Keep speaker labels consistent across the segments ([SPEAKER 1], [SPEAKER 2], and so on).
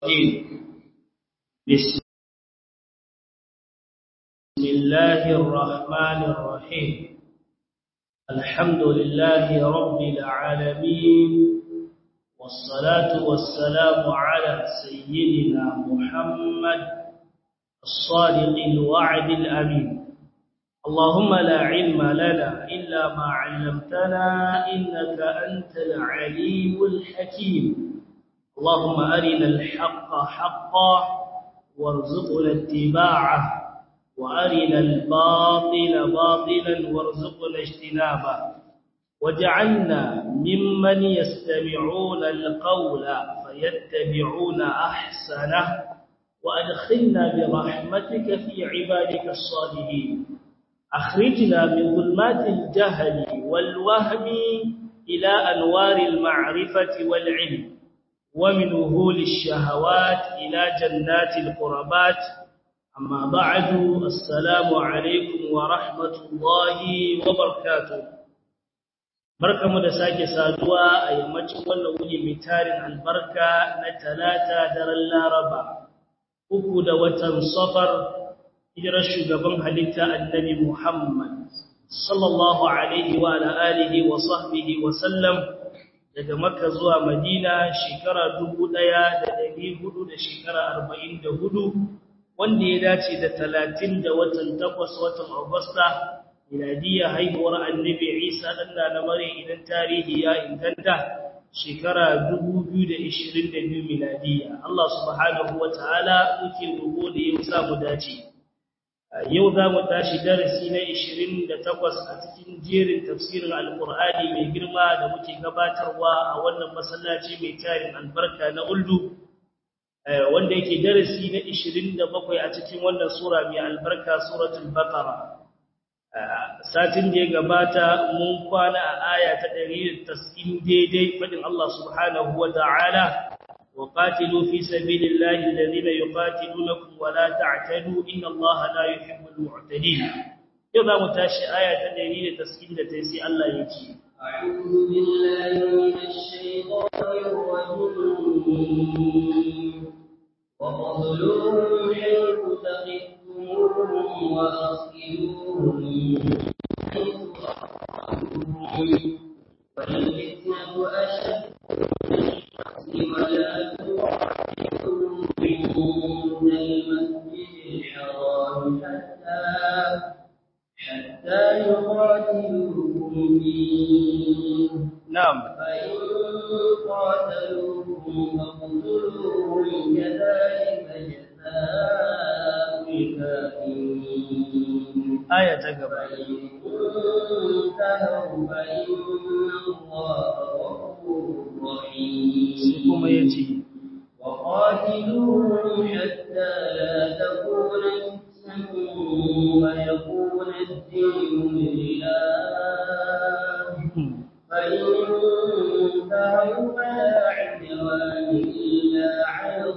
[SPEAKER 1] الرجيم بسم الله الرحمن الرحيم الحمد لله رب العالمين والصلاة والسلام على سيدنا محمد الصادق الوعد الأمين اللهم لا علم لنا إلا ما علمتنا إنك أنت العليم الحكيم اللهم أرنا الحق حقا وارزقنا اتباعه وأرنا الباطل باطلا وارزقنا اجتنابه وجعلنا ممن يستمعون القول فيتبعون أحسنه وأدخلنا برحمتك في عبادك الصالحين أخرجنا من ظلمات الجهل والوهم إلى أنوار المعرفة والعلم ومن وهول الشهوات إلى جنات القربات أما بعد السلام عليكم ورحمة الله وبركاته barkamu da sake saduwa a yammacin wannan wuni mai tarin albarka na talata daren laraba uku da watan safar hijirar shugaban halitta annabi muhammad sallallahu alaihi wa alihi wa sahbihi wa sallam daga makka zuwa madina shekara dubu ɗaya da ɗari hudu da shekara arba'in da hudu wanda ya dace da talatin da watan takwas watan agusta miladiyya haihuwar annabi isa ɗan na mare idan tarihi ya inganta shekara dubu biyu da ishirin da biyu miladiyya allah subhanahu wa ta'ala muke roƙo da ya samu dace yau za mu tashi darasi na 28 a cikin jerin tafsirin alkur'ani mai girma da muke gabatarwa a wannan masallaci mai tarin albarka na uldu wanda yake darasi na 27 a cikin wannan sura mai albarka suratul baqara satin da ya gabata mun kwana a aya ta 190 daidai fadin Allah subhanahu wa ta'ala وقاتلوا في سبيل الله الذين يقاتلونكم ولا تعتدوا إن الله لا يحب المعتدين يضع متاشي آية تدريد تسكين تيسي الله يجي
[SPEAKER 2] أعوذ بالله من الشيطان الرجيم وقتلوهم حيث ثقفتموهم وأصلوهم حيث أخرجوهم والفتنة أشد ولا تقاتلهم عند المسجد الحرام حتى حتى يقاتلوكم فيه
[SPEAKER 1] نعم
[SPEAKER 2] فإن قاتلوكم فاقتلوهم كذلك جزاء الكافرين
[SPEAKER 1] آية تقبل
[SPEAKER 2] فإن انتهوا فإن الله غفور رحيم
[SPEAKER 1] kuma yace
[SPEAKER 2] وقاتلوهم حتى لا تكون فتنة ويكون الدين لله فإن انتهوا فلا عدوان إلا على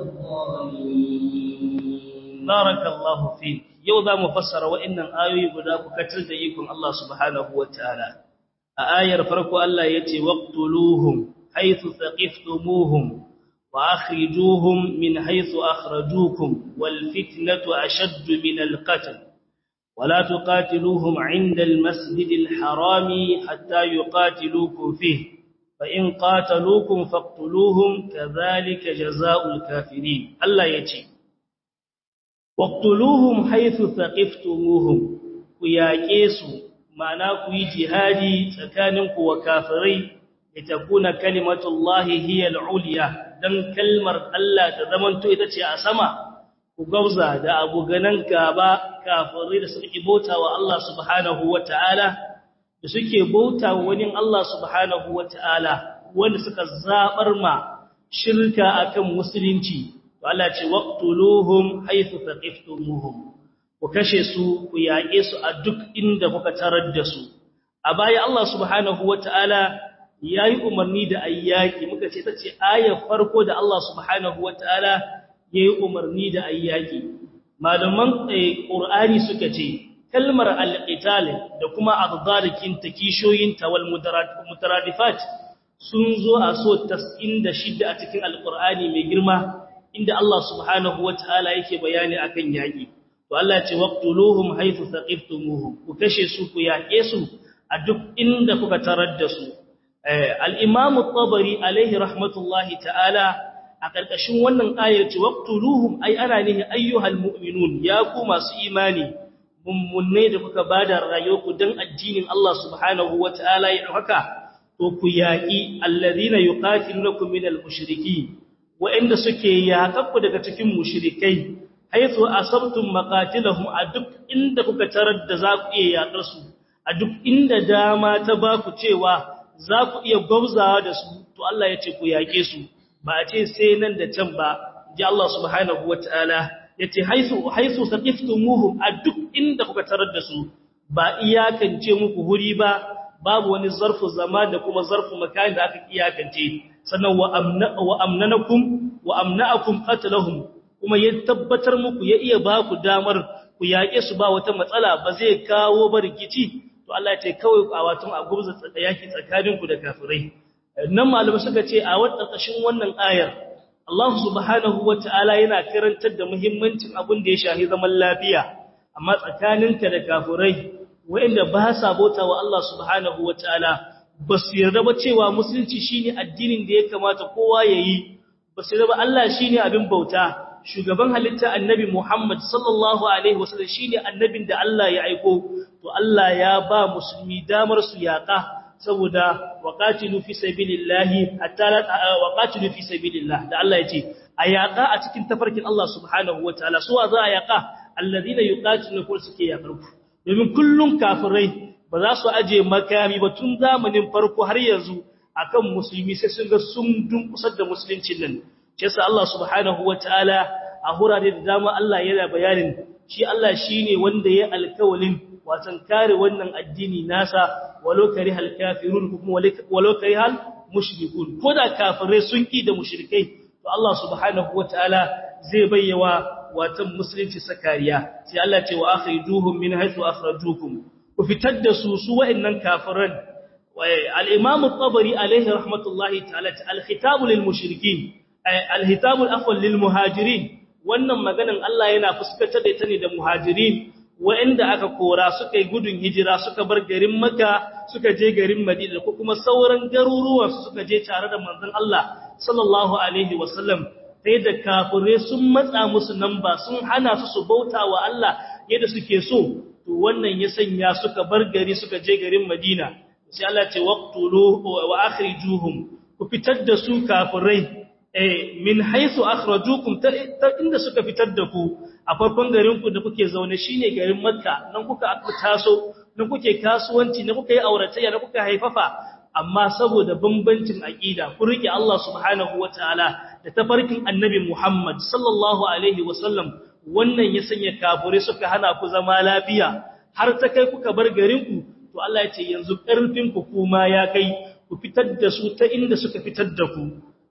[SPEAKER 2] الظالمين
[SPEAKER 1] barakallahu fi yau za mu fassara wa'annan ayoyi guda ku katar da ikon Allah subhanahu wataala a ayar farko Allah yace waqtuluhum haythu thaqiftumuhum wa akhrijuhum min haythu akhrajukum wal fitnatu ashaddu min al qatl ولا تقاتلوهم عند المسجد الحرام حتى يقاتلوكم فيه فإن قاتلوكم فاقتلوهم كذلك جزاء الكافرين الله يتي واقتلوهم حيث ثقفتموهم كياكيسوا معنى كي جهادي تكاننكم وكافرين لتكون كلمة الله هي العليا دن كلمة الله تزمنتو إتتي أسما كغوزا دا أبو غنان كابا كافرين سنكي بوتا والله سبحانه وتعالى da suke bauta wani Allah subhanahu wataala wanda suka zabar ma shirka akan musulunci to Allah ce waqtuluhum haythu taqiftumuhum ku kashe su ku yaƙe su a duk inda kuka tarar da su a baya Allah subhanahu wataala yayi umarni da ayyaki muka ce tace ayar farko da Allah subhanahu wataala yayi umarni da ayyaki malaman Qur'ani suka ce kalmar al-qital da kuma adadarikin takishoyin tawal mutaradifat sun zo a so 96 a cikin alqur'ani mai girma inda Allah subhanahu wataala yake bayani akan yaki to Allah ya ce waqtuluhum haythu thaqiftumuhum ku kashe su ku yaƙe su a duk inda kuka tarar da su al-Imam at-Tabari alaihi rahmatullahi ta'ala a ƙarƙashin wannan ayar ce waqtuluhum ay ana nihi ayyuhal mu'minun ya ku masu imani mummunne da kuka bada rayuwarku dan addinin Allah subhanahu wataala ya haka to ku yaqi alladhina yuqatilunakum minal mushrikeen wa'inda suke yaƙakku daga cikin mushrikai haythu asabtum maqatilahum a duk inda kuka tarar da za ku iya yaƙar su a duk inda dama ta ba ku cewa za ku iya gwabzawa da su to Allah ya ce ku yaƙe su ba a ce sai nan da can ba ji Allah subhanahu wataala yace haisu haisu saqiftumuhum a duk inda kuka tarar da su ba iyakance muku huri ba babu wani zarfu zama da kuma zarfu makan da aka iyakance sannan wa amna wa amnanakum wa amnaakum qatlahum kuma ya tabbatar muku ya iya ba ku damar ku yaƙe su ba wata matsala ba zai kawo ba rikici to Allah ya ce kawai a watan a gubza yaki tsakaninku da kafirai nan malamai suka ce a ƙarƙashin wannan ayar Allah subhanahu wata'ala yana karantar da muhimmancin abin da ya shahi zaman lafiya amma tsakaninka da kafirai wanda ba sa bauta wa Allah subhanahu wata'ala ba su yarda ba cewa musulunci shine addinin da ya kamata kowa yayi ba su yarda ba Allah shine abin bauta shugaban halitta annabi Muhammad sallallahu alaihi wasallam shine annabin da Allah ya aiko to Allah ya ba musulmi damar su yaƙa saboda waqatilu fi sabilillahi hatta waqatilu fi sabilillah da Allah yace ayaka a cikin tafarkin Allah subhanahu wataala suwa za a yaka alladhina yuqatilu kul suke yakarku domin kullun kafirai ba za su aje makami ba tun zamanin farko har yanzu akan musulmi sai sun ga sun dunkusar da musuluncin nan shi yasa Allah subhanahu wataala a hurare da dama Allah yana bayanin shi Allah shine wanda ya alkawalin watan kare wannan addini nasa walau karihal kafirun kuma walau karihal mushrikun koda kafirai sun ki da mushrikai to Allah subhanahu wataala zai bayyawa watan musulunci sakariya sai Allah ce wa akhrijuhum min haythu akhrajukum ku fitar da su su wa'annan kafiran al-imam at-tabari alayhi rahmatullahi ta'ala al-khitab lil mushrikin al-khitab al-afwal lil muhajirin wannan maganan Allah yana fuskantar da ita ne da muhajirin wa'anda aka kora suka yi gudun hijira suka bar garin Makka suka je garin Madina ko kuma sauran garuruwan suka je tare da manzon Allah sallallahu alaihi wasallam sai da kafire sun matsa musu nan ba sun hana su su bauta wa Allah yadda suke so to wannan ya sanya suka bar gari suka je garin Madina sai Allah ce waqtulu wa akhrijuhum ku fitar da su kafirai eh min haythu akhrajukum ta inda suka fitar da ku a farkon garin ku da kuke zaune shine garin Makka nan kuka aka taso nan kuke kasuwanci nan kuka yi auratayya nan kuka haifafa amma saboda bambancin aqida ku rike Allah subhanahu wataala da tafarkin annabi Muhammad sallallahu alaihi wasallam wannan ya sanya kafure suka hana ku zama lafiya har ta kai kuka bar garin ku to Allah ya ce yanzu karfin ku kuma ya kai ku fitar da su ta inda suka fitar da ku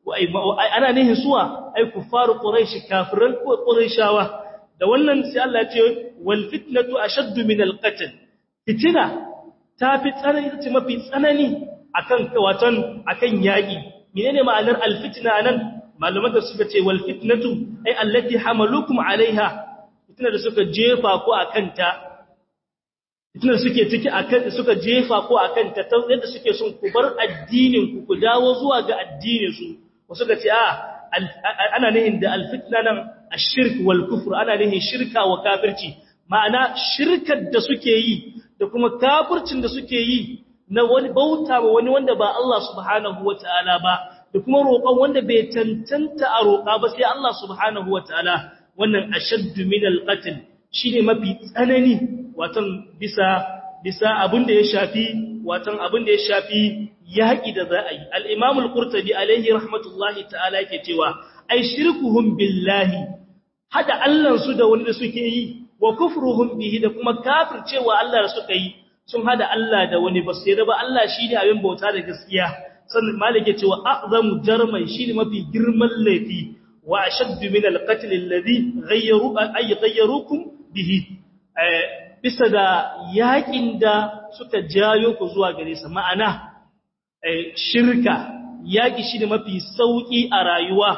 [SPEAKER 1] ana nihin suwa ai kufaru quraish kafiran quraishawa da wannan sai Allah ya ce wal fitnatu ashaddu min al qatl fitina ta fi tsanani ce mafi tsanani akan watan akan yaki menene ma'anar al fitna nan malaman da suka ce wal fitnatu ai allati hamalukum alaiha fitna da suka jefa ku akan ta fitna suke ciki akan suka jefa ku akan ta ta yadda suke son ku bar addinin ku ku dawo zuwa ga addinin su wasu ga ce a ana nihin da alfitna nan ashirk wal kufr ana nihin shirka wa kafirci ma'ana shirkar da suke yi da kuma kafircin da suke yi na wani bauta wa wani wanda ba Allah subhanahu wataala ba da kuma roƙon wanda bai tantanta a roƙa ba sai Allah subhanahu wataala wannan ashaddu min alqatl shine mafi tsanani watan bisa bisa abin da ya shafi watan abin da ya shafi yaƙi da za a yi al-imam al-qurtubi alaihi rahmatullahi ta'ala yake cewa ai shirkuhum billahi hada Allah su da wani da suke yi wa kufruhum bihi da kuma kafircewa Allah da suka yi sun hada Allah da wani ba sai da ba Allah shine abin bauta da gaskiya sannan malik ya ce wa a'zamu jarman shine mafi girman laifi wa ashaddu min al-qatl alladhi ghayyaru ay ghayyarukum bihi bisa da yakin da suka jayo ku zuwa gare sa ma'ana shirka yaki shine mafi sauki a rayuwa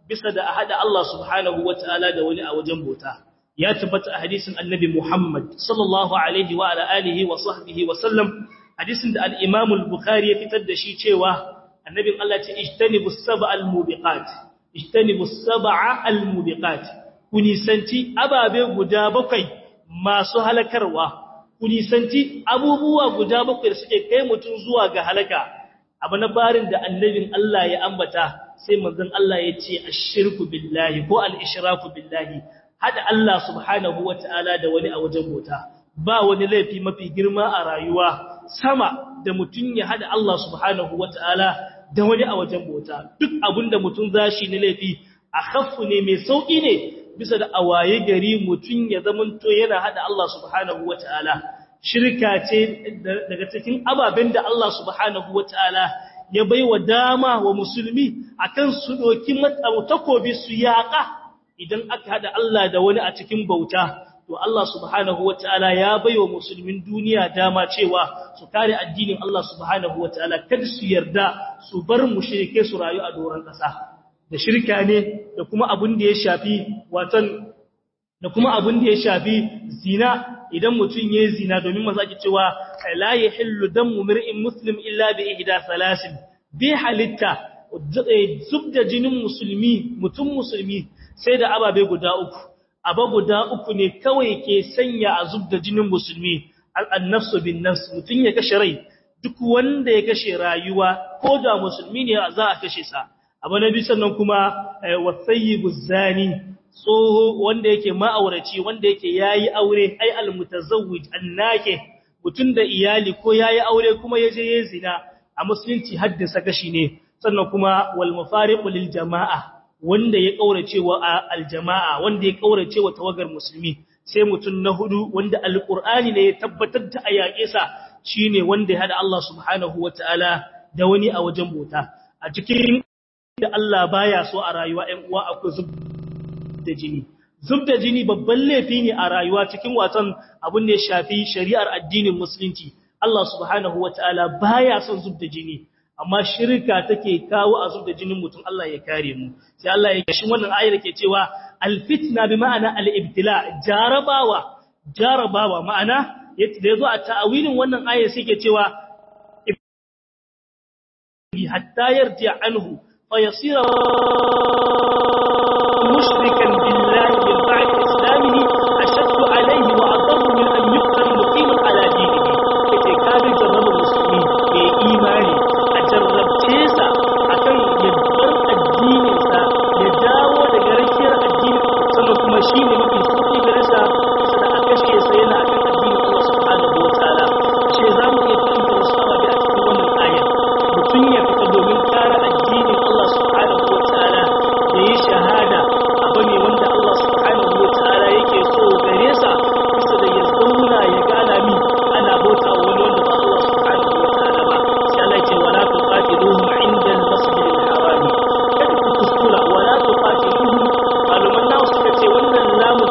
[SPEAKER 1] bisa da a hada Allah subhanahu wataala da wani a wajen bauta ya tabbata a hadisin annabi Muhammad sallallahu alaihi wa ala alihi wa sahbihi wa sallam hadisin da al-Imam al-Bukhari ya fitar da shi cewa annabin Allah ce ijtanibus sab'al mubiqat ijtanibus sab'a al-mubiqat ku nisanci ababe guda bakwai masu halakarwa ku nisanci abubuwa guda bakwai da suke kai mutum zuwa ga halaka abu na barin da annabin Allah ya ambata sai manzon Allah ya ce ashirku billahi ko al-ishraku billahi hada Allah subhanahu wataala da wani a wajen bota ba wani laifi mafi girma a rayuwa sama da mutum ya hada Allah subhanahu wataala da wani a wajen bota duk abinda mutum zashi ne laifi a khaffu ne mai sauki ne bisa da awaye gari mutum ya zamanto yana hada Allah subhanahu wataala shirka ce daga cikin ababen da Allah subhanahu wataala ya baiwa dama wa musulmi akan su doki takobi su yaƙa idan aka hada Allah da wani a cikin bauta to Allah subhanahu wataala ya baiwa musulmin duniya dama cewa su kare addinin Allah subhanahu wataala kada su yarda su bar mushrike su rayu a doron ƙasa da shirka ne da kuma abin da ya shafi watan da kuma abin da ya shafi zina idan mutum yayi zina domin maza ki cewa la yahillu damu mir'in muslim illa bi ihda salasin bi halitta zubda jinin musulmi mutum musulmi sai da ababe guda uku aba guda uku ne kawai ke sanya a zubda jinin musulmi al-nafsu bin nafs mutum ya kashe rai duk wanda ya kashe rayuwa ko da musulmi ne za a kashe sa abu na biyu sannan kuma wasayyibu zani tsoho wanda yake ma'auraci wanda yake yayi aure ai almutazawwij annake mutun da iyali ko yayi aure kuma yaje yayin zina a musulunci haddasa gashi ne sannan kuma wal mufariqu lil jamaa wanda ya kaurace wa aljamaa wanda ya kaurace wa tawagar musulmi sai mutun na hudu wanda alqur'ani ne ya tabbatar da ayake sa shine wanda ya hada Allah subhanahu wataala da wani a wajen bota a cikin da Allah baya so a rayuwa ɗan uwa akwai zub da jini zub da jini babban laifi ne a rayuwa cikin watan abin da ya shafi shari'ar addinin musulunci Allah subhanahu wataala baya son zub da jini amma shirka take kawo a zub da jinin mutum Allah ya kare mu sai Allah ya kashin wannan ayar ke cewa alfitna bi ma'ana al-ibtila jarabawa jarabawa ma'ana da yazo a ta'awilin wannan ayar sai ke cewa hatta yarji anhu فيصير مشركا بالله من بعد إسلامه أشد عليه وأضر من أن يقتل مقيما على دينه كتي كابي جرب المسلمين بإيماني أجرب تيسا أكن يدبر الدين إنسا يداوى لغركير الدين سنكم شيء مكي سوكي برسا سنة أكشي سينا أكن الدين الله سبحانه وتعالى شيء زامو يتكين فرسوا بأتكي ومن آية mutum ya fita domin kare addinin Allah subhanahu wataala da yi shahada abu ne wanda Allah subhanahu wataala yake so gare sa bisa da ya zauna ya gana min ana bauta wani wanda ba Allah subhanahu wataala ba sai Allah ya ce wala tuqatiluhum inda al-masjid al-haram kada ku kuskura wala tuqatiluhum maluman nawa suka ce wannan lamu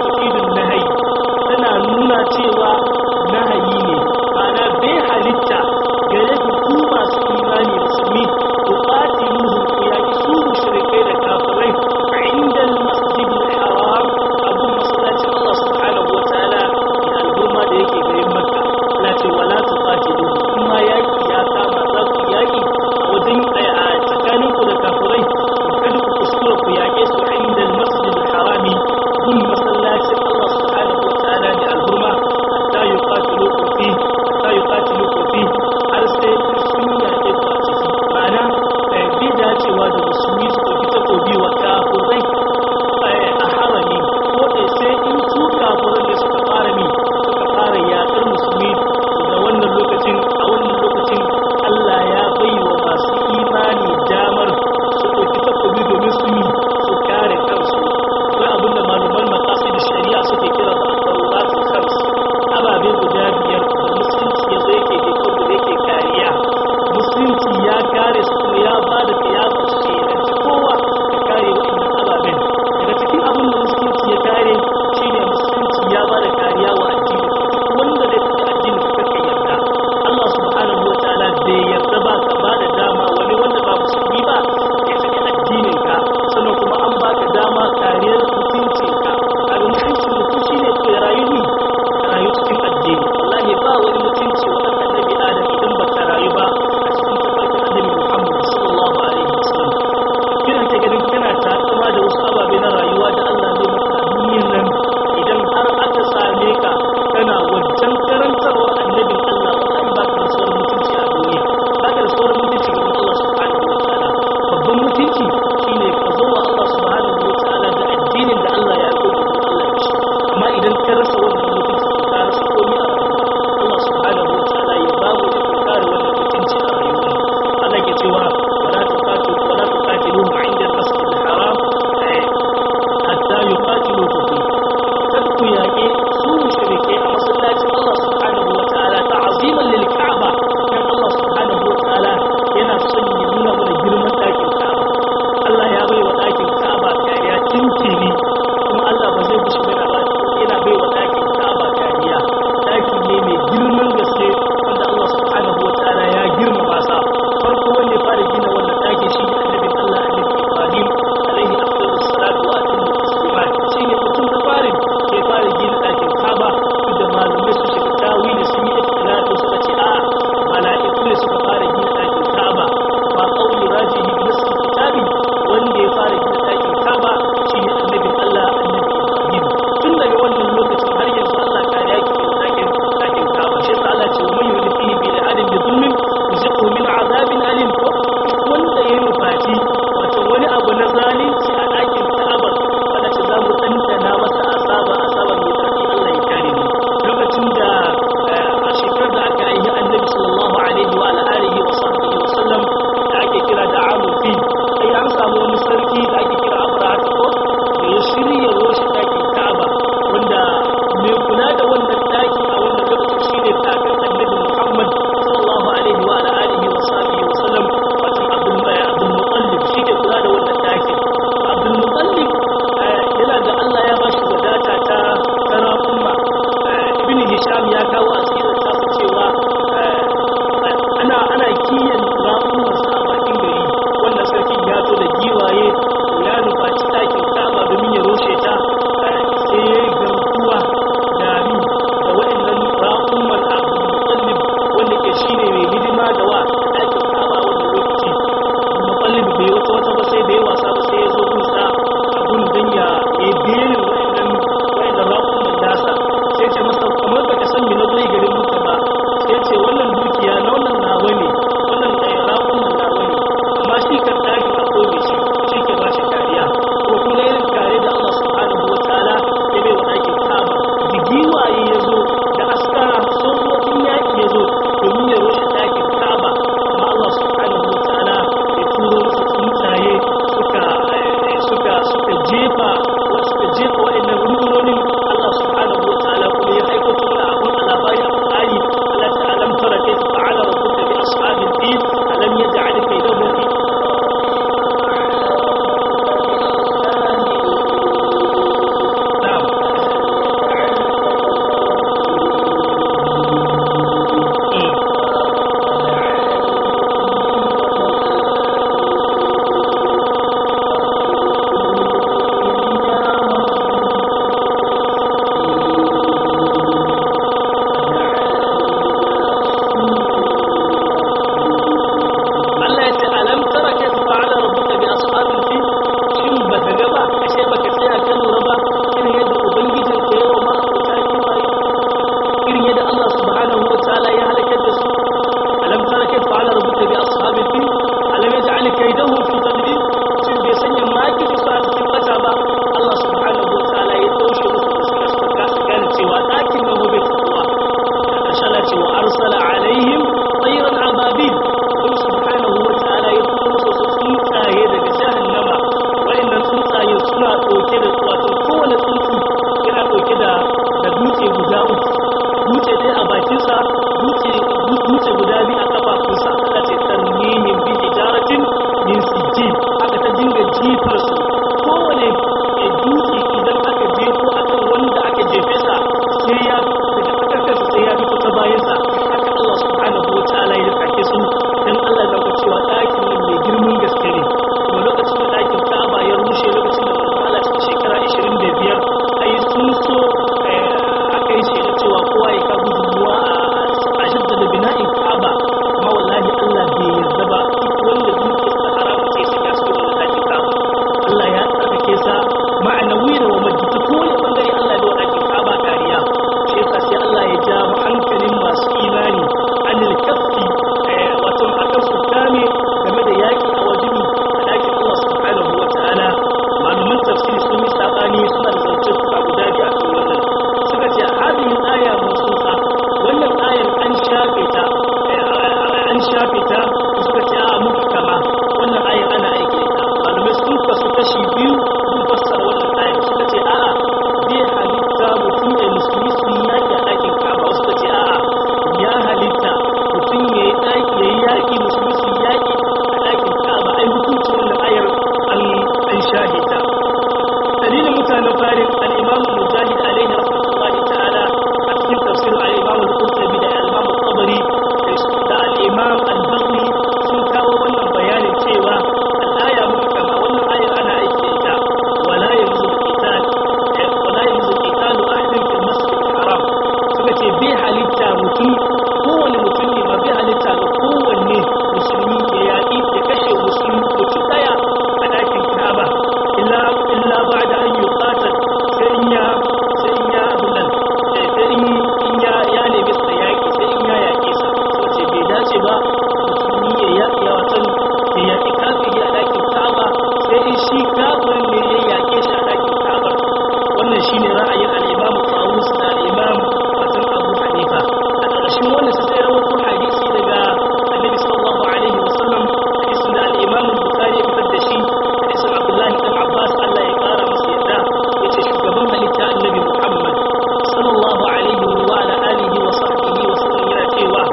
[SPEAKER 1] wannan shine ra'ayin al-Imam Tawus da al-Imam Fatim Abu Hanifa a ƙarshen wannan sai ya rawaito hadisi daga Annabi sallallahu alaihi wasallam hadisin da al-Imam Bukhari ya fitar da shi hadisin Abdullah ibn Abbas Allah ya kara masa yadda yace shugaban halitta Annabi Muhammad sallallahu alaihi wa ala alihi wa sahbihi wa sallam yana cewa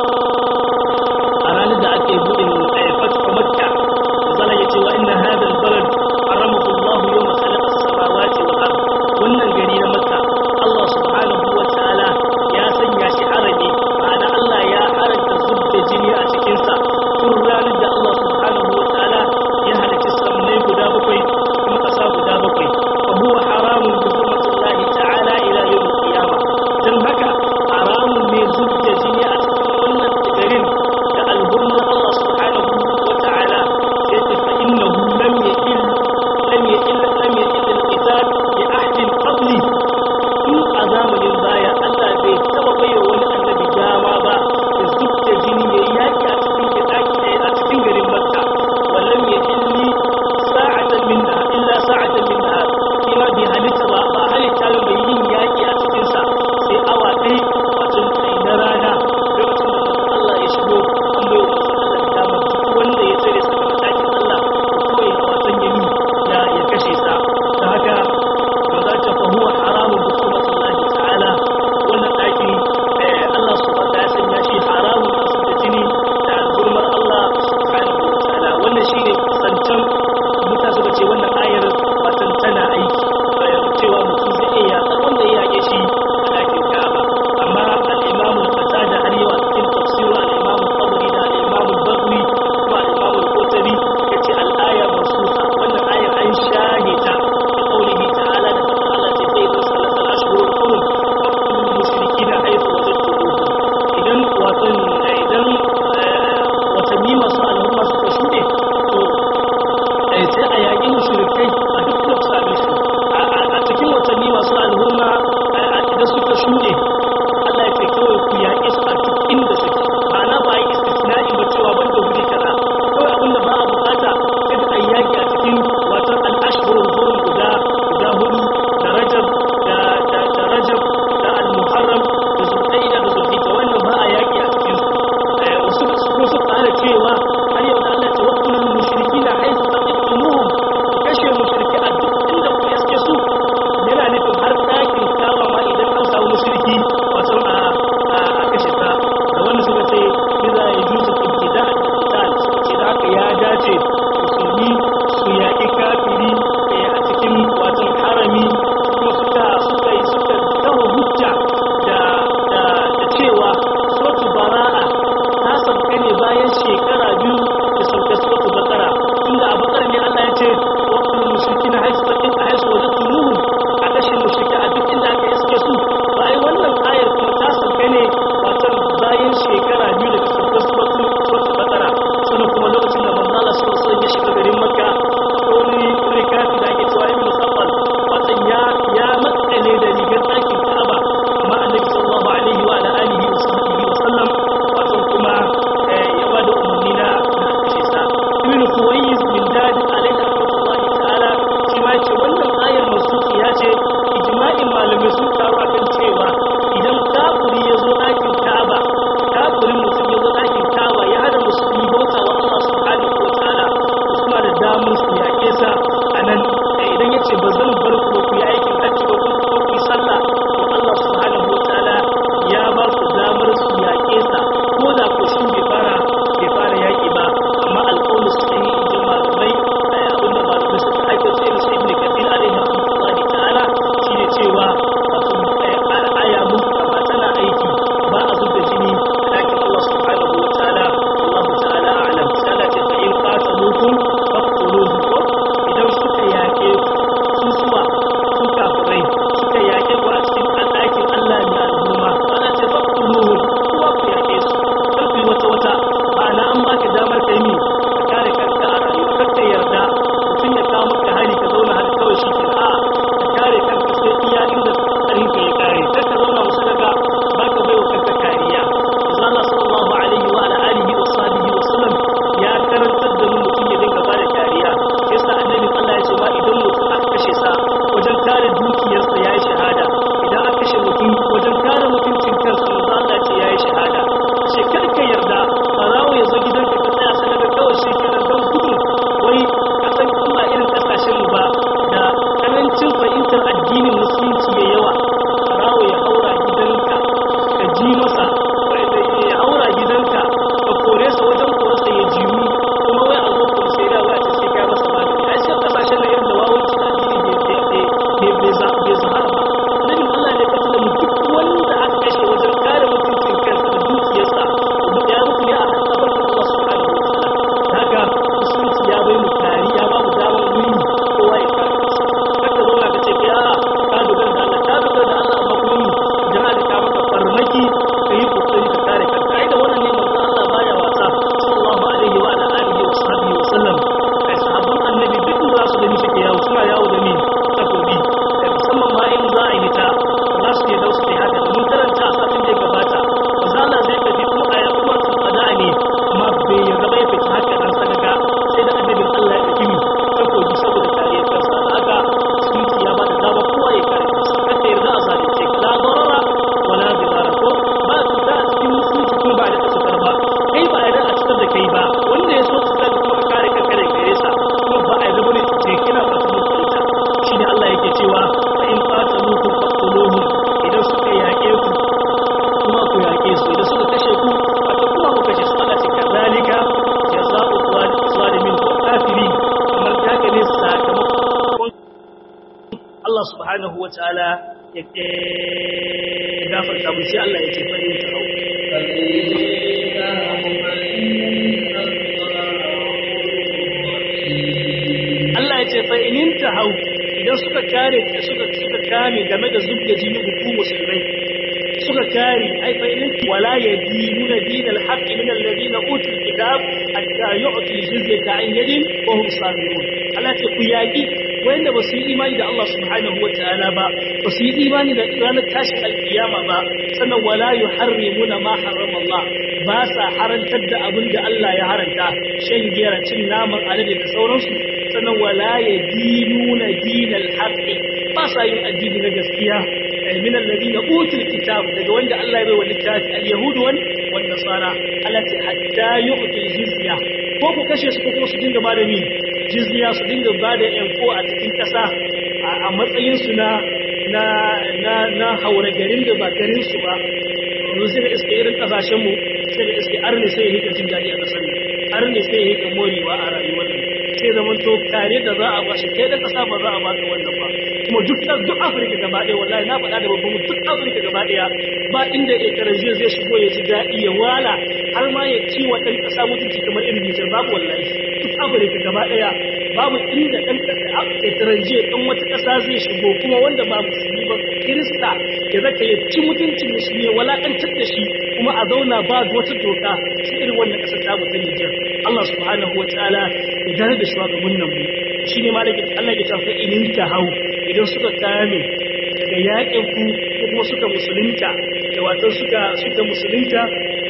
[SPEAKER 1] a ranar da ake buɗe fatu Makka zala yace wa inna hadha al-balad haramahu Allah yawma khalaqa as-samawati wal ard wannan gari subhanahu wataala ya gafarta mu sai Allah ya ce fa in ta hau Allah ya ce fa in ta hau idan suka kare suka suka kame game da zubda jini hukumu musulmai suka kare ai fa in wala yadinuna dinal haqqi min alladhina utul kitab hatta yu'tu jizyata an yadin wa hum sabirun Allah ce ku yaki wanda ba su yi imani da Allah subhanahu wa ta'ala ba ba su yi imani da ranar tashin alkiyama ba sannan wala yuharrimuna ma harrama Allah ba sa harantar da abin da Allah ya haranta shan giya cin naman alade da sauransu sannan wala yadinuna dinal haqqi ba sa yin addini na gaskiya min alladhina utul kitab daga wanda Allah ya bai wa littafi al-yahud wan nasara Allah ce hatta yu'tul jizya ko ku kashe su ko kuma su dinga bada ni jizya su dinga bada yanko a cikin kasa a matsayin su na na na na haura garin da ba garin su ba yanzu sai ga iske irin kasashen mu sai ga iske arne sai ya hika jin dadi a kasar nan arne sai ya hika morewa a rayuwar nan sai zaman to kare da za a bashi kai da kasa ba za a baka wannan ba kuma duk duk Afirka gaba ɗaya wallahi na faɗa da babban duk Afirka gaba ɗaya ba inda ya karanje zai shigo ya ji daɗi ya wala har ma ya ci wa ɗan ƙasa mutunci kamar irin Nijar babu wallahi duk Afirka gaba ɗaya babu inda ɗan ya karanje ɗan wata ƙasa zai shigo kuma wanda ba musulmi ba Kirista ya zaka ya ci mutuncin musulmi ya walakantar da shi kuma a zauna ba wata doka shi irin wannan ƙasar ta mutum Nijar Allah subhanahu wa ta'ala ya dare da shugabannin mu shine malaka Allah ya tafi inin ta hau idan suka kame daga yakin ku ko kuma suka musulunta da wato suka suka musulunta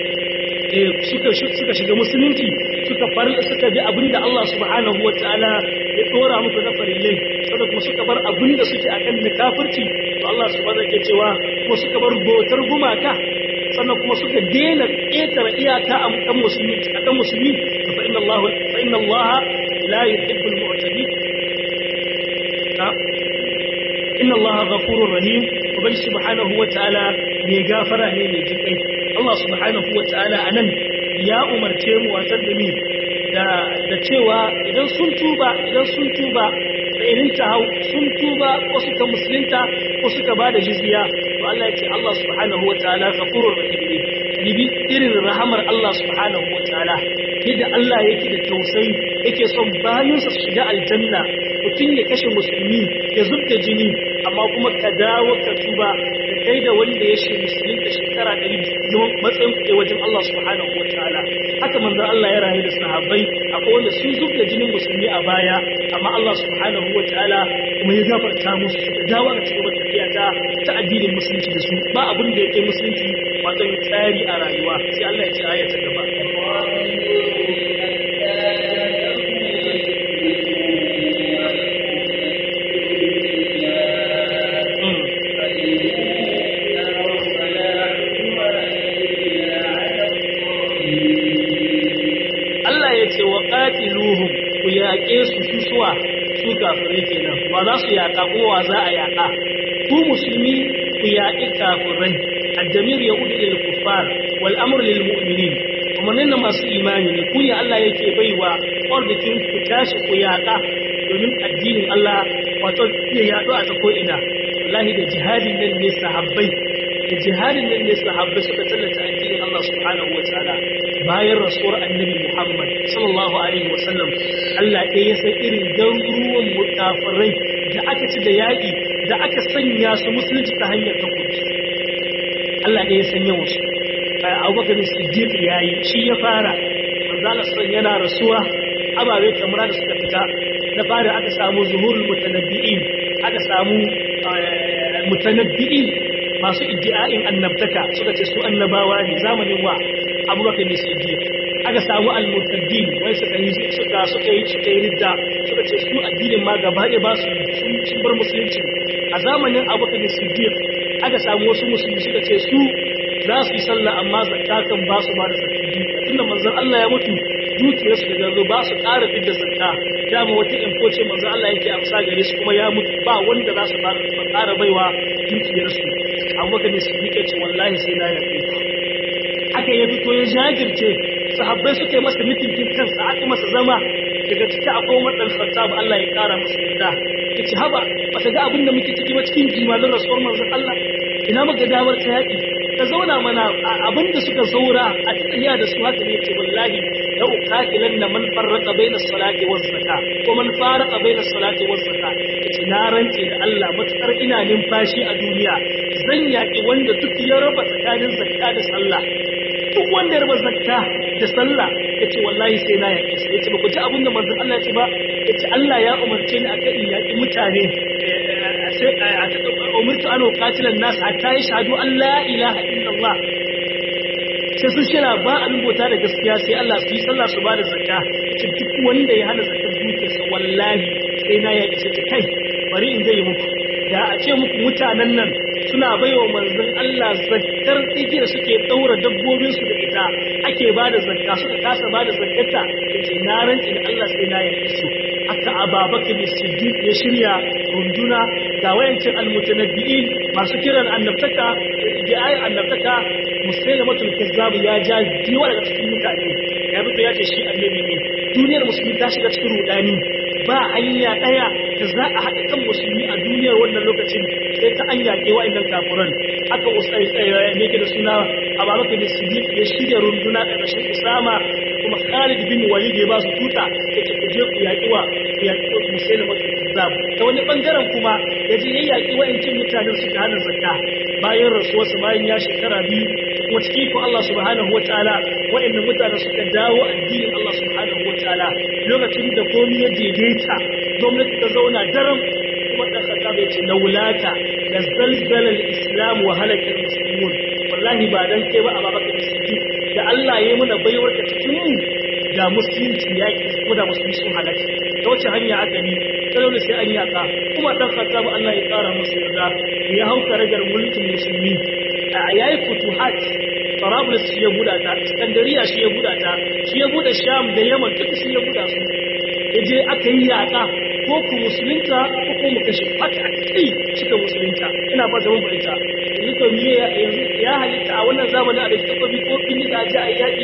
[SPEAKER 1] eh suka suka shiga musulunci suka far suka bi abinda Allah subhanahu wataala ya dora muku na farillai saboda kuma suka bar abinda suke akan na kafirci to Allah subhanahu wataala cewa kuma suka bar botar gumaka sannan kuma suka dena ƙetare iyaka a kan musulmi akan musulmi fa inna Allah fa inna Allah la yuhibbul mu'tadin inna allaha ghafurur rahim ubangi subhanahu wataala mai gafara ne mai jinkai Allah subhanahu wataala anan ya umarce mu wasan da ni da da cewa idan sun tuba idan sun tuba da irin ta hau sun tuba ko suka musulunta ko suka bada jizya to Allah ya ce Allah subhanahu wataala ghafurur rahim ne bi irin rahamar Allah subhanahu wataala yadda Allah yake da tausayi yake son bayansa su shiga aljanna mutum ya kashe musulmi ya zubda jini amma kuma ka dawo ka tuba da kai da wanda ya shi musulmi da shekara ɗari zaman matsayin kuɗe wajen Allah subhanahu wa ta'ala haka manzon Allah ya rayu da sahabbai akwai wanda sun zubda jinin musulmi a baya amma Allah subhanahu wa ta'ala kuma ya gafarta musu suka dawo da cikin tafiya ta ta addinin musulunci da su ba abin da yake musulunci wato tsari a rayuwa sai Allah ya ce aya ta gaba qatiluhum ku yaƙe su su suwa su kafirai kenan ba za su yaƙa kowa za a yaƙa ku musulmi ku yaƙi kafirai addamir ya udu lil kuffar wal amru lil mu'minin kuma nan masu imani ne ku ya Allah yake baiwa ordikin ku tashi ku yaƙa domin addinin Allah wato ya yaɗo a ko ina wallahi da jihadin nan ne sahabbai da jihadin nan ne sahabbai suka tallata addinin Allah subhanahu wa ta'ala bayan rasuwar annabi Muhammad sallallahu alaihi wasallam Allah ɗaya ya san irin garuruwan mutafarai da aka ci da yaƙi da aka sanya su musulunci ta hanyar takobi Allah ɗaya ya san yawan su Abubakar Siddiq yayi shi ya fara manzala san yana rasuwa ababe kamar da suka fita na fara aka samu zuhurul mutanabbi'in aka samu mutanabbi'in masu iddia'in annabtaka suka ce su annabawa ne zamanin wa abubakar ne siddiq aka samu al-murtaddin wai suka yi suka suka yi suka yi ridda suka ce su addinin ma gaba ɗaya ba su sun bar musulunci a zamanin abubakar ne siddiq aka samu wasu musulmi suka ce su za su yi sallah amma zakka kan ba su ma da zakki tunda manzon Allah ya mutu dukiyarsu da yanzu ba su ƙara fidda zakka dama wata info ce manzon Allah yake amsa gare su kuma ya mutu ba wanda za su ba ƙara baiwa dukiyarsu abubakar ne siddiq ya ce wallahi sai na yaƙi aka ya fito ya jajirce sahabbai suka yi masa mitinkin kansa aka masa zama daga ciki akwai Umar dan Khattab Allah ya kara masa yarda yace haba ba ka ga abin da muke ciki ba cikin jimalin rasuwar manzon Allah ina muka damar ta yaki ka zauna mana abin da suka zaura a tsaya da su haka ne yace wallahi la uqatilan na man farraqa bainas salati waz zakat ko man faraqa bainas salati waz zakat yace na rance da Allah matukar ina numfashi a duniya zan yaki wanda duk ya raba tsakanin zakka da sallah duk wanda ya raba zakka da sallah yace wallahi sai na yaki sai yace ba ku ji abin da manzon Allah ya ce ba yace Allah ya umarce ni akan in yaki mutane sai a umirtu an uqatilan nas hatta yashhadu an la ilaha illallah sai sun shira ba abin bauta da gaskiya sai Allah su yi sallah su ba da zakka ce duk wanda ya hana zakkar dukiyarsa wallahi sai na ya ce ta kai bari in zai muku da a ce muku mutanen nan suna baiwa manzon Allah zakkar tsigiyar suke daura dabbobin su da ita ake ba da zakka suka kasa ba da zakkarta yace na rantsi da Allah sai na ya su haka Ababakar Siddiq ya shirya runduna ga wayancin almutanabbi'in masu kiran annabtaka da ayin annabtaka musailamatul kazzab ya ja diwa daga cikin mutane ya fito ya ce shi annabi ne duniyar musulmi ta shiga cikin rudani ba hanya daya da za a haɗa kan musulmi a duniyar wannan lokacin sai ta an yaƙe wa'annan kafuran aka usai tsaye ne ke da suna ababaka da siddiq ya shirya runduna ƙarƙashin usama kuma khalid bin walid ya ba su tuta ya ce ku je ku yaƙi wa ku yaƙi wa musailamatul kazzab ta wani bangaren kuma ya je ya yaƙi wa'ancin mutanen su ta hana zakka bayan rasuwarsa bayan ya shekara biyu kuma cikin ko Allah subhanahu wa ta'ala wa'annan mutane suka dawo addinin Allah subhanahu wa ta'ala lokacin da komai ya daidaita gwamnati ta zauna daram kuma dan khattab ya ce laulaka la zalzala al-islam wa halaka al-muslimun wallahi ba dan kai ba ababakar siddiq da Allah ya yi mana baiwar ka cikin mu da musulunci ya ki ko da musulmi sun halaka ta wace hanya aka bi ta dole sai an yaka kuma dan khattab Allah ya kara musu yarda ya hauka ragar mulkin musulmi a yayi futuhat Tarabulus shi ya buɗa ta, Iskandariya shi ya buɗa ta, shi ya buɗe Sham da Yaman duk shi ya buɗa su. Ya je aka yi yaƙa ko ku musulunta ko ko mu kashe haka aka kai suka musulunta. Ina ba da mun ita. Yanzu to miye yanzu ya halitta a wannan zamanin a da takobi ko bin da ji a yaƙi.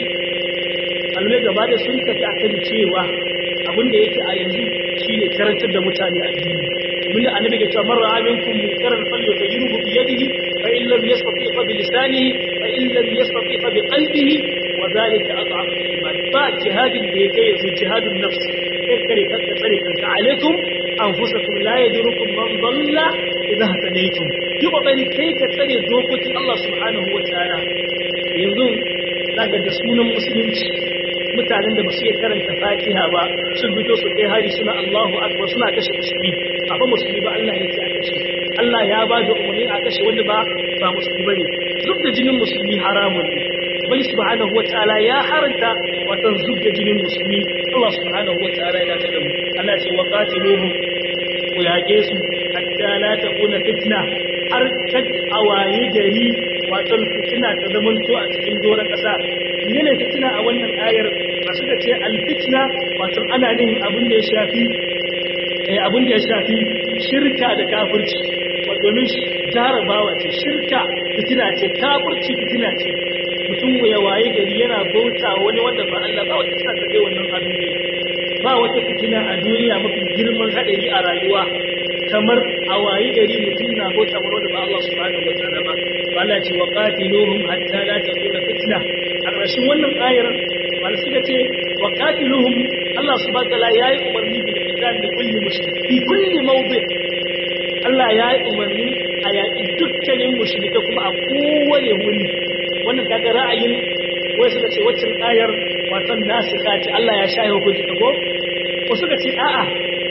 [SPEAKER 1] Almai gaba da sun tafi akan cewa abin da yake a yanzu shine karantar da mutane addini. Mun annabi ga cewa man ra'a minkum munkaran falyughayyirhu bi yadihi fa in lam yastati fa bi lisanihi fa in lam yastati fa bi qalbihi wa dhalika ad'afu al-iman ba jihadin da yake yanzu jihadun nafs kai kare kanka tsare kanka alaikum anfusakum la yadurukum man dalla idha hadaytum yi kokari kai ka tsare dokokin Allah subhanahu wa ta'ala yanzu daga da sunan musulunci mutanen da ba su iya karanta fatiha ba sun fito su kai hari suna Allahu akbar suna kashe musulmi ba musulmi ba Allah ya ce a kashe Allah ya ba da umarni a kashe wanda ba ba musulmi bane zub da jinin musulmi haramun ne bal subhanahu wataala ya haranta watan zub da jinin musulmi Allah subhanahu wataala ya tada mu Allah ce wa qatiluhum ku yage su hatta la takuna fitna har kad awaye gari watan fitina ta zamanto a cikin doron kasa ne fitina a wannan ayar ba suka ce alfitna wato ana nihin abin da ya shafi abin da ya shafi shirka da kafirci domin jarabawa ce shirka fitina ce kafirci fitina ce mutum ya waye gari yana bauta wani wanda ba Allah ba wata tsaka kai wannan abin ne ba wata fitina a duniya mafi girman hadari a rayuwa kamar a waye gari mutum na bauta wani wanda ba Allah subhanahu wa ta'ala ba Allah ce wa qatiluhum hatta la takuna fitna a ƙarshen wannan ayar wanda suka ce wa qatiluhum Allah subhanahu wa ta'ala yayi umarni bil qital li kulli mushrik fi kulli mawdi Allah yayi umarni a yaƙi dukkanin mushrika kuma a kowane wuri wannan kaga ra'ayin wai suka ce waccan ayar watan nasikha ce Allah ya shaye hukunci ta ko ko suka ce a'a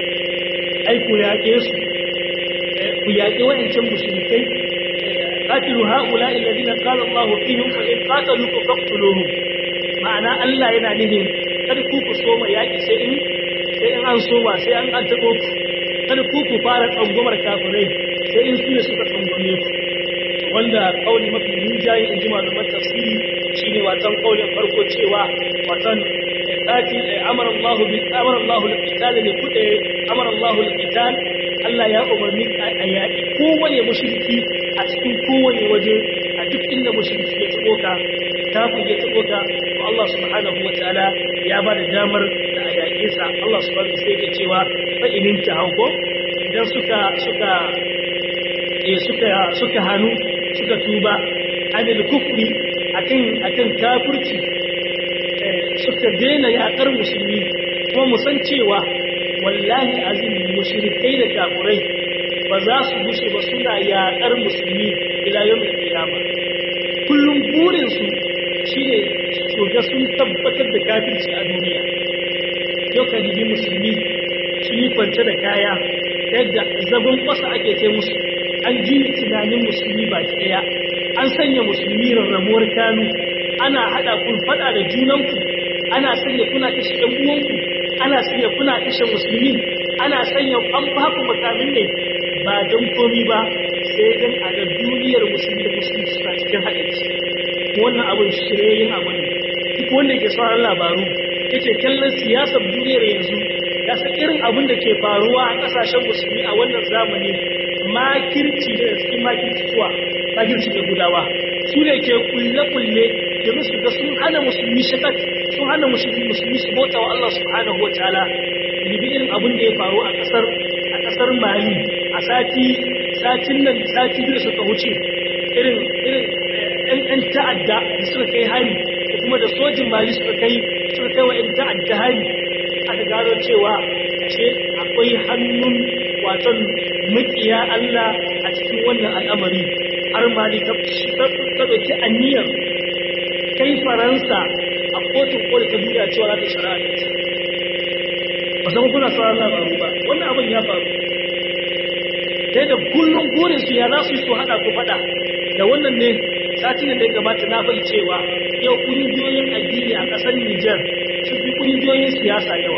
[SPEAKER 1] ai ku yaƙe su ku yaƙi wa'ancan mushrikai قاتلوا هؤلاء الذين قال الله فيهم فإن قاتلوكم فاقتلوهم ma'ana Allah yana nihin kada ku ku soma yaƙi sai in sai in an soma sai an an taɓo ku kada ku ku fara tsangwamar kafirai sai in su ne suka tsangwame ku wanda kauli mafi rinjaye in ji malaman tafsiri shine watan kaulin farko cewa watan qatil amara Allah bil amara Allah lil qital ne kude amara Allah lil qital Allah ya umarni a yaƙi kowane mushriki a cikin kowane waje a duk inda mushriki ya tsoko ka kafin ya tsoko ka to Allah subhanahu wataala ya ba da damar da a yaƙi sa Allah subhanahu sai yake cewa fa inin ta hauko idan suka suka eh suka suka hanu suka tuba anil kufri akan akan kafirci suka daina yaƙar musulmi kuma mu san cewa wallahi azim mushrikai da kafirai ba za su gushe ba suna yaƙar musulmi ila yawmin qiyama kullum burin su shine su ga sun tabbatar da kafirci a duniya yau ka jibi musulmi sun yi kwance da kaya ta yadda zagon ƙasa ake ce musu an juyi tunanin musulmi baki ɗaya an sanya musulmi rarrabuwar kanu ana haɗa kun faɗa da junanku ana sanya kuna kashe ɗan uwanku ana sanya kuna kashe musulmi ana sanya an ba ku makamin ne ba don komi ba sai don a ga duniyar musulmi da musulmi suna cikin haɗari wannan abin shiryayin abu ne duk wanda ke sauran labaru yake kallon siyasar duniyar yanzu ya san irin abin da ke faruwa a ƙasashen musulmi a wannan zamani makirci da cikin makirci zuwa makirci da gudawa su ne ke kulle-kulle domin su ga sun hana musulmi shakat sun hana musulmi su bauta wa Allah subhanahu wa ta'ala libi irin abin da ya faru a kasar a kasar Mali a sati satin nan sati biyu suka wuce irin irin ɗan ɗan ta'adda da suka kai hari da kuma da sojin Mali suka kai suka kai wa ɗan ta'adda hari aka gano cewa ce akwai hannun waton makiya Allah a cikin wannan al'amari har Mali ta ɗauki aniyar kai faransa a kotun koli ta duniya cewa za ta shari'a da ita ba san kuna sauran labaru ba wannan abin ya faru sai da kullum burin su ya za su yi su haɗa ku faɗa da wannan ne satin da ya gabata na bai cewa yau ƙungiyoyin addini a ƙasar Nijar sun fi ƙungiyoyin siyasa yawa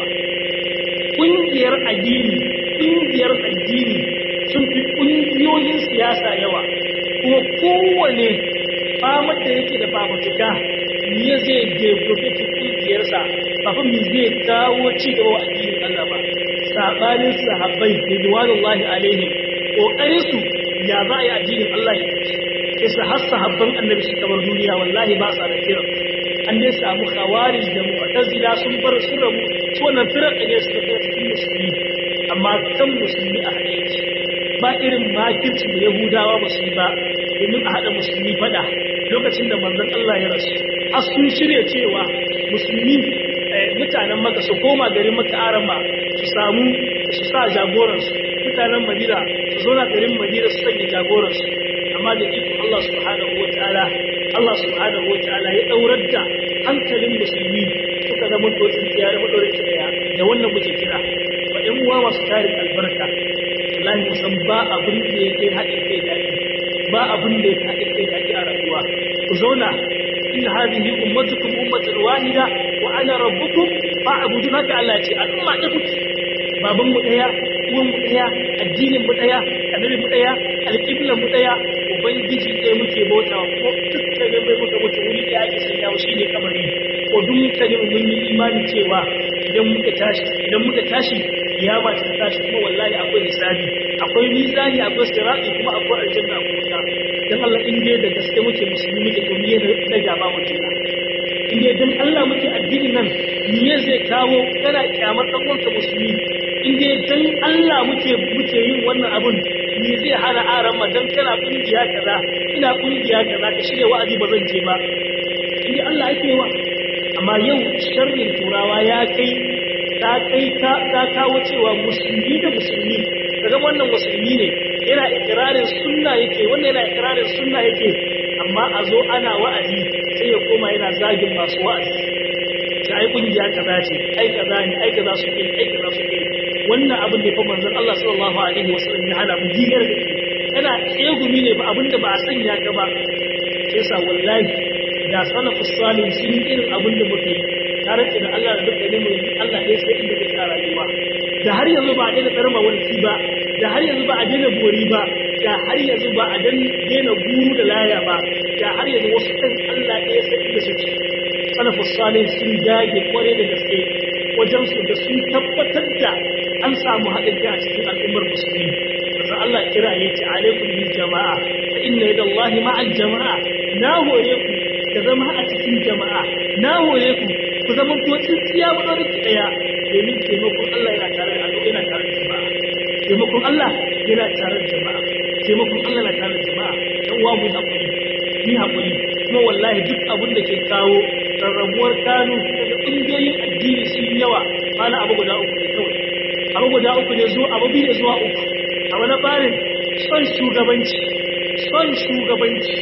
[SPEAKER 1] ƙungiyar addini ƙungiyar addini sun fi ƙungiyoyin siyasa yawa kuma kowane famar da yake da famatuka ne zai development kungiyarsa kafin mi zai kawo ci gaba wa addinin Allah ba sabanin sahabbai ridwanullahi alaihim kokarin su ya za a yi addinin Allah ya tafi kisa har sahabban annabi su kamar duniya wallahi ba sa da kira an dai samu khawarij da mu'tazila sun bar sun rabu su wannan firqa ne suka kai cikin musulmi amma kan musulmi a haɗe ba irin makirci da yahudawa ba su yi ba domin a haɗa musulmi faɗa lokacin da manzon Allah ya rasu har sun shirya cewa musulmi mutanen maka su koma garin maka arama su samu su sa jagoransu mutanen madina su zo na garin madina su sanya jagoransu amma da iko Allah subhanahu wa ta'ala Allah subhanahu wa ta'ala ya daurar da hankalin musulmi suka zama dotsin tsiya da madorin daya da wannan muke kira wa ƴan uwa masu tarin albarka wallahi musan ba abin da ya kai haɗin kai daɗi ba abin da ya kai haɗin kai daɗi a rayuwa ku zauna inna hadhihi ummatukum ummatan wahida wa ana rabbukum fa'budu haka Allah ce al'umma da kuke baban mu daya uwan mu daya addinin mu daya annabi mu daya alqiblan mu daya ubangiji ɗaya muke bauta ko dukkanin mai muka mutu wuri da ake sanya shi ne kamari ko dukkanin mun yi imani cewa idan muka tashi idan muka tashi kiyama ta tashi kuma wallahi akwai hisabi akwai mizani akwai sirati kuma akwai aljanna akwai wuta dan Allah in dai da gaske muke musulmi muke to miye da gaba mu kenan in dai dan Allah muke addinin nan miye zai kawo kana kyamar dan uwanka musulmi in dai dan Allah muke muke yin wannan abun me zai hana aran ma dan kana kungiya kaza ina kungiya kaza ka shirya wa'azi ba zan je ba in dai Allah yake wa amma yau sharrin turawa ya kai ta kai ta kawo cewa musulmi da musulmi daga wannan musulmi ne yana ikirarin sunna yake wannan yana ikirarin sunna yake amma a zo ana wa'azi sai ya koma yana zagin masu wa'azi ta ai kungiya kaza ce ai kaza ne ai kaza suke ai kaza suke wannan abin da fa manzon Allah sallallahu alaihi wasallam ya hana mu digar da ke kana tsegumi ne ba abin da ba a sanya ka ba sai sa wallahi da salafus salih sun yi irin abin da muka yi tare da Allah da duka ne mu Allah ne sai inda kake rayuwa da har yanzu ba a daina tsarma wani ba da har yanzu ba a daina bori ba da har yanzu ba a daina guru da laya ba da har yanzu wasu kan Allah ɗaya sai inda suke salafus salih sun dage kware da gaske wajen su da sun tabbatar da an samu haɗin kai a cikin al'ummar musulmi manzo Allah kira ya ce alaikum bil jama'a fa inna yadallahi ma'al jama'a na hore ku ka zama a cikin jama'a na hore ku ku zama ko tsintsiya ba da ki daya domin taimakon Allah yana tare da al'umma yana tare da jama'a taimakon Allah yana tare da jama'a taimakon Allah yana tare da jama'a dan uwa mu hakuri ni hakuri kuma wallahi duk abin da ke kawo rarrabuwar kanu daga ƙungiyoyin addini sun yawa mana abu guda uku ne kawai abu guda uku ne zuwa abu biyu zuwa uku abu na farin son shugabanci son shugabanci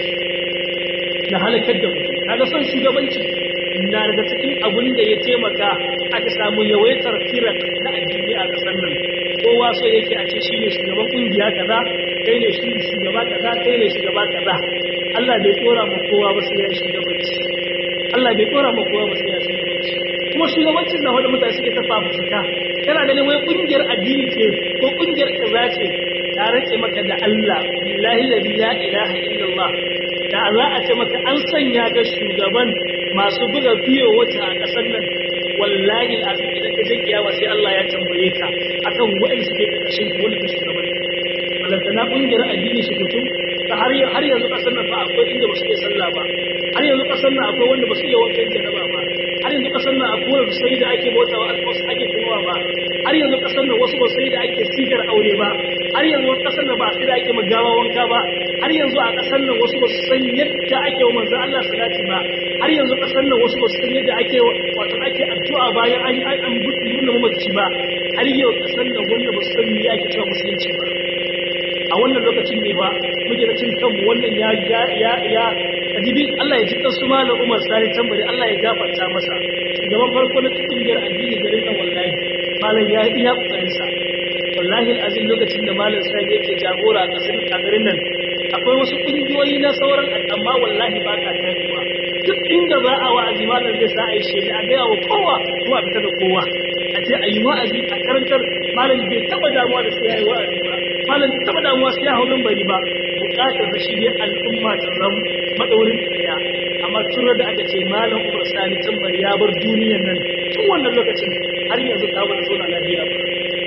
[SPEAKER 1] na halakar da mutum kaga son shugabanci na daga cikin abun da ya taimaka aka samu yawaitar firar na addini a ƙasar nan kowa so yake a ce shi ne shugaban ƙungiya kaza kai ne shi shugaba kaza kai ne shugaba kaza Allah bai tsora ma kowa ba sai ya shugabanci Allah bai tsora ma kowa ba sai ya shugabanci kuma shugabancin na wanda mutane suke tafa fuska kana ganin wai ƙungiyar addini ce ko ƙungiyar kaza ce ta rake maka da Allah billahi la ilaha illallah da za a ce maka an sanya ga shugaban masu buga biyo wata a ƙasar nan wallahi al'azim idan ka je kiyama sai Allah ya tambaye ka akan wa'in su ke ƙarƙashin wani ka shugaban balantana ƙungiyar addini su fito ta har har yanzu ƙasar nan fa akwai inda ba su iya sallah ba har yanzu ƙasar nan akwai wanda ba su iya wankan jaraba ba har yanzu ƙasar nan akwai wanda sai da ake bauta wa wasu ake tunawa ba har yanzu ƙasar nan wasu ba sai da ake sigar aure ba har yanzu ƙasar nan ba sai da ake magawa wanka ba har yanzu a ƙasar nan wasu ba su san yadda ake wa manzon Allah salati ba har yanzu ƙasar nan wasu ba su san yadda ake wato ake addu'a bayan an an an nuna mamaci ba har yau ƙasar nan wanda ba su san me ake cewa musulunci ba a wannan lokacin ne ba muke da cin kanmu wannan ya ya ya ya kadibi Allah ya ji kansu malam Umar Sani tambari Allah ya gafarta masa shugaban farko na kungiyar addini garin nan wallahi malam ya iya kokarin sa wallahi azin lokacin da malam Sani yake jagora a kasar a garin nan akwai wasu kungiyoyi na sauran amma wallahi ba ka tafiya duk inda za a wa'azi malam zai sa a yi shela a gaya wa kowa kuma a fita da kowa a ce a yi wa'azi a karantar malam bai taba damuwa da sai ya yi wa'azi ba malam bai taba damuwa sai ya hau bari ba bukatar da shi ne al'umma ta zama madaurin daya amma tun da aka ce malam umar sani tambari ya bar duniyar nan tun wannan lokacin har yanzu ta bar zona lafiya ba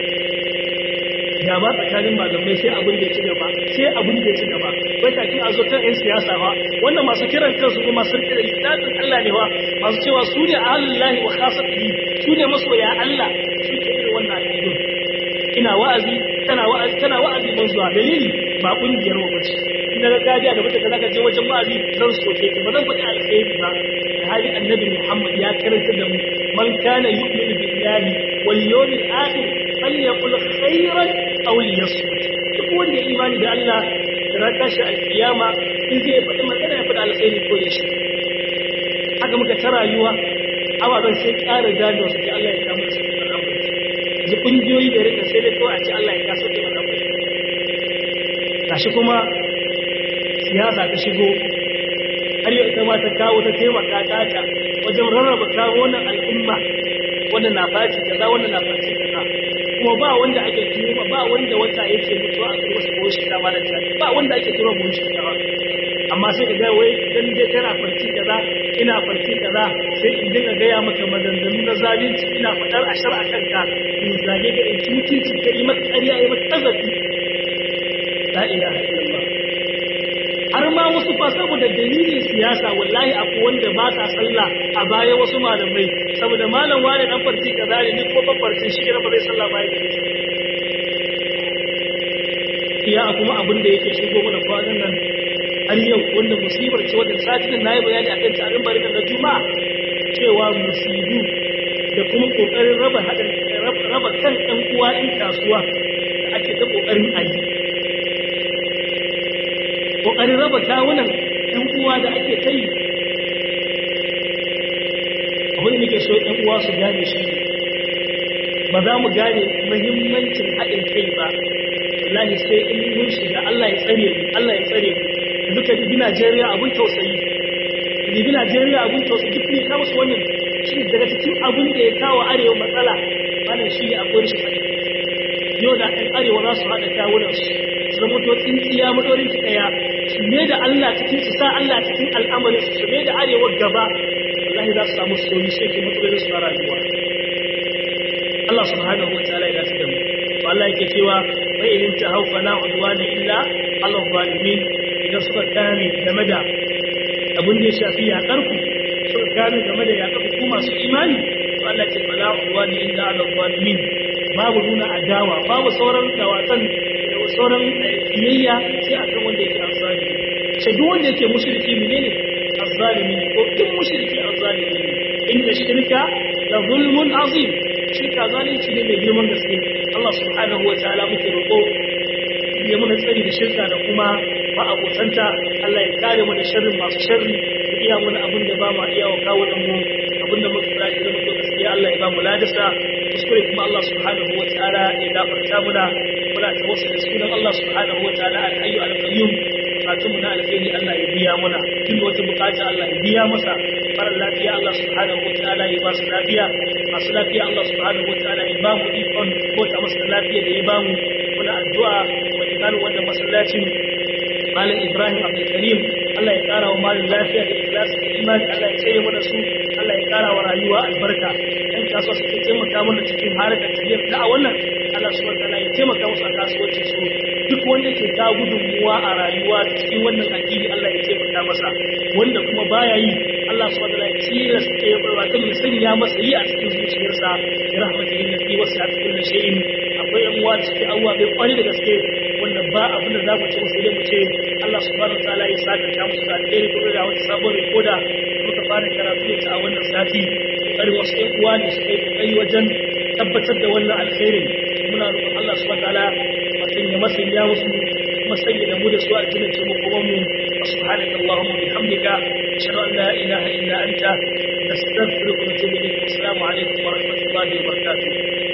[SPEAKER 1] gaba tsakanin malamai sai abin da ya ci gaba sai abin da ya ci gaba bai kafin a zo kan 'yan siyasa ba wanda masu kiran kansu kuma sun kira littafin Allah ne ba masu cewa su ne ahalullahi wa khasatihi su ne masoya Allah su ke irin wannan aƙidun ina wa'azi kana wa'azi kana wa'azi ban zuwa dalili ba kungiyar mu bace in daga gajiya da mutum zaka je wajen wa'azi zan soke ki ba zan faɗi alkhairi ba hali annabi Muhammad ya karanta da mu man kana yu'minu billahi wal yawmil akhir falyaqul khairan aw liyasmut duk wanda ya imani da Allah da ran tashi alkiyama in zai faɗi magana ya faɗi alkhairi ko ya shi haka muka ta rayuwa ababen sai ƙara gane wasu ke Allah ya kama su da al'amari yanzu ƙungiyoyi da rika sai dai kawai a ce Allah ya kasa da al'amari gashi kuma siyasa ta shigo har yau ita ma ta kawo ta taimaka tata wajen rarraba kawo wannan al'umma wannan na faci kaza wannan na faci kaza kuma ba wanda ake turo ba wanda wata yake mutuwa a kuma su ko shi kama da ta ba wanda ake turo mu shi kama amma sai ka ga wai dan dai kana farki kaza ina farki kaza sai in dinga gaya maka maganganu na zalunci ina fadar ashar a kanka in zage ga in mutunci ka yi maka ƙarya yi maka tazafi la ilaha illallah har ma wasu fa saboda dalilin siyasa wallahi akwai wanda ba sa sallah a baya wasu malamai saboda malam wani dan farki kaza ne ni ko ban farki shi ne ba zai sallah baya da iya kuma abin da yake shigo mana kwanan nan har yau wanda musibar ce wadda satin na yi bayani a kan tarin barika na juma'a cewa musibu da kuma kokarin raba haɗin raba kan ɗan uwa ɗin kasuwa da ake ta kokarin a yi kokarin raba kawunan ɗan uwa da ake ta yi abin da nake so ɗan uwa su gane shi ba za mu gane muhimmancin haɗin kai ba wallahi sai in mun shiga Allah ya tsare mu Allah ya tsare mu duka bibi Najeriya abun tausayi bibi Najeriya abun tausayi duk ne kawo su wannan shi daga cikin abun da ya kawo arewa matsala wannan shi ne akwai rashin haɗin yau da ɗan arewa za su haɗa kawunan su su zama to tsintsiya madorin ki ɗaya su ne da Allah cikin su sa Allah cikin al'amarin su su ne da arewa gaba wallahi za su samu soyi sai ke matsalolin su na rayuwa Allah subhanahu wa ta'ala ya dace da mu to Allah yake cewa bai idan ta haufa la udwana illa Allah zalimin idan suka kame game da abin da ya shafi yaƙar ku suka kame game da yaƙar ku masu imani Allah ce fala wani illa ala zalimin babu nuna adawa babu sauran dawatan da sauran kiyayya sai akan wanda yake azzalimi sai duk wanda yake mushriki menene azzalimi ne ko duk mushriki azzalimi ne inna shirka la zulmun azim shirka zalunci ne mai girman gaske Allah subhanahu wa ta'ala muke roƙo ya muna tsari da shirka da kuma ba abotanta Allah ya kare mu da sharrin masu sharri da iya mana abin da ba ma iya wa kawo mu abin da muka tsaya da muke gaskiya Allah ya ba mu ladasa kuskure kuma Allah subhanahu wa ta'ala ya gafarta muna muna tawassul da sunan Allah subhanahu wa ta'ala al-hayyu al-qayyum bukatun mu na alheri Allah ya biya muna duk wata bukata Allah ya biya masa mara lafiya Allah subhanahu wa ta'ala ya ba su lafiya masu lafiya Allah subhanahu wa ta'ala ya ba mu ikon ko ta masa lafiya da ya ba mu muna addu'a wa imanin wannan masallacin malam Ibrahim Abdul Karim Allah ya kara wa malam lafiya da ikhlasi da imani Allah ya tsare mana su Allah ya kara wa rayuwa albarka yan kasuwa suke taimaka mana cikin harkar tafiyar da a wannan Allah subhanahu wa ta'ala ya taimaka musu a kasuwancin su duk wanda ke ta gudunmuwa a rayuwa cikin wannan addini Allah ya taimaka masa wanda kuma baya yi Allah subhanahu wa ta'ala ya tilasta ya barwa ta sanya masa yi a cikin zuciyarsa ya rahmatihi allati wasi'at kulli shay'in akwai yan uwa cikin abuwa bai kwari da gaske wanda ba abin da za mu ce musu mu ce Allah subhanahu wa ta'ala ya saka ta musu da alheri kuma da wata sabon rikoda muka fara karatu ta a wannan sati kokari wasu ƴan uwa ne su kai kokari wajen tabbatar da wannan alkhairin muna roƙon Allah subhanahu wa ta'ala ya masanya musu masanya da mu da su a cikin ce mu kuma mu subhanaka allahumma bihamdika ashhadu an la ilaha illa anta nastaghfiruka wa natubu ilayk assalamu alaikum wa rahmatullahi wa barakatuh